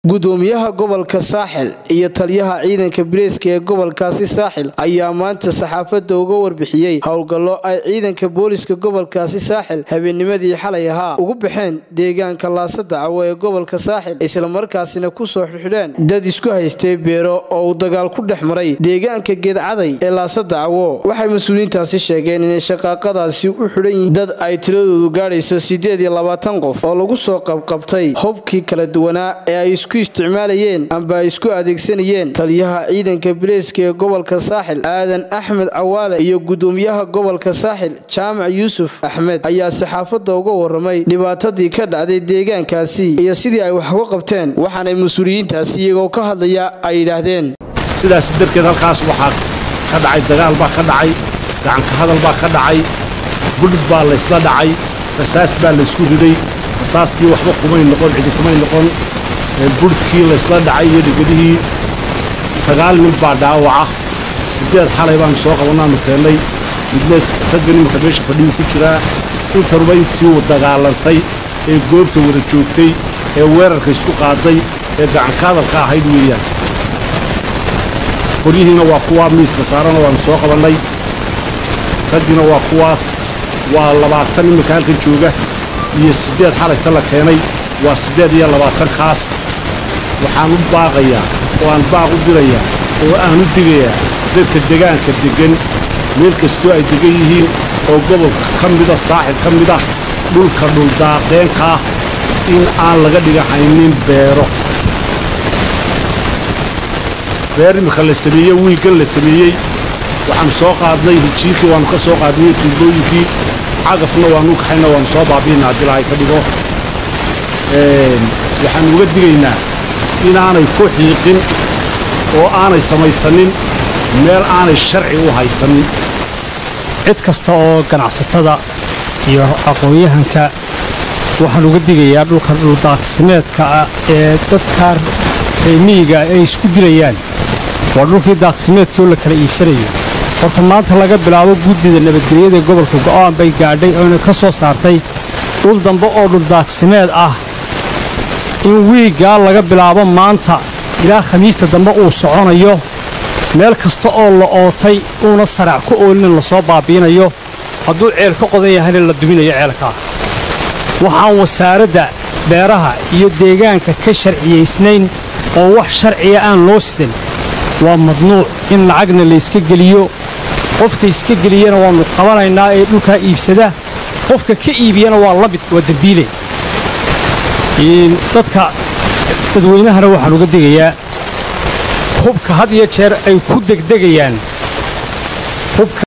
gudoomiyaha gobolka saaxil iyo taliyaha ciidanka bilayska ee gobolkaasi saaxil ayaa maanta saxaafadda uga warbixiyey howlgallo ay ciidanka booliska gobolkaasi saaxil habeennimadii xalay ahaa ugu baxeen deegaanka laasadacawo ee gobolka saaxil islamarkaasina kusoo xidhxidheen dad isku haystay beero oo uu dagaal ku dhex maray deegaanka geedcaday ee laasadacawo waxay mas-uuliyiintaasi sheegeen inay shaqaaqadaasi u xidhan yihiin dad ay tiradoodu gaadhayso siddeed iyo labaatan qof oo lagu soo qabqabtay hubkii kala duwanaa ee ay isku isticmaalayeen amba ay isku adeegsanayeen taliyaha ciidanka bilayska ee gobolka saaxil aadan axmed cawaale iyo gudoomiyaha gobolka saaxil jaamac yuusuf axmed ayaa saxaafadda uga waramay dhibaatadii ka dhacday deegaankaasi iyo sidii ay wax uga qabteen waxaanay mas-uuliyiintaasi iyagoo ka hadlaya ay yidhaahdeen sidaas darteed halkaas waxaa ka dhacay dagaal baa ka dhacay gacanka hadal baa ka dhacay budhid baa laysla dhacay rasaas baa laysku riday rasaastii waxba kumay noqon cidi kumay noqon budhkii laysla dhacay iyo dhegedihii sagaal nin baa dhaawaca siddeed xalay baanu soo qabannaanu keennay midna raggan iminka meesha fadhiyu ku jiraa intanuba intii u dagaalantay ee goobta wada joogtay ee weerarka isku qaaday ee gacanka hadalka ahayd weeyaan qoryihiina waa kuwaa miiska saarana waannu soo qabannay raggiina waa kuwaas waa labaatan iminka halkan jooga iyo siddeed xalayta la keenay waa siddeed iyo labaatankaas waxaan u baaqayaa oo aan baaq u dirayaa oo aan u digayaa dadka degaanka deggan meel kastoo ay degan yihiin oo gobolka ka mida saaxil ka mid ah dhulka dhuldaaqeenkaah in aan laga dhigahaynin beero beer iminka la sameeyey wiiggan la sameeyey waxaannu soo qaadnay hijiirkii waannu ka soo qaadnay tuubooyinkii cagafna waannu kaxayna waannu soo baabiinna haddii lahay ka dhigo waxaannu uga digaynaa inaanay ku xiiqin oo aanay samaysanin meel aanay sharci u haysanin cid kasta oo ganacsatada iyo aqoon-yahanka waxaan uga digayaa dhulka dhuldaaqsimeedka ah ee dadka reemiyiga ay isku dilayaan waa dhulkii daaqsimeedkii oo la kala iibsanayo horta maanta laga bilaabo guddida nabadgelyada gobolka go'aan bay gaadhay oona ka soo saartay dhul dambe oo dhuldaaqsimeed ah in wiiggaa laga bilaabo maanta ilaa khamiista dambe uu soconayo meel kasta oo la ootay uuna sarac ku oolinin lasoo baabiinayo hadduu ceel ka qodan yahayna la duminayo ceelkaa waxaan wasaaradda beeraha iyo deegaanka ka sharciyaysnayn oo wax sharciya aan loo sidan waa madnuuc in lacagna layska geliyo qofka iska geliyana waannu qabanaynaa ee dhulkaa iibsada qofka ka iibiyana waa lamid waa dembiile dadka dadweynahana waxaan uga digayaa hubka had iyo jeer ay ku degdegayaan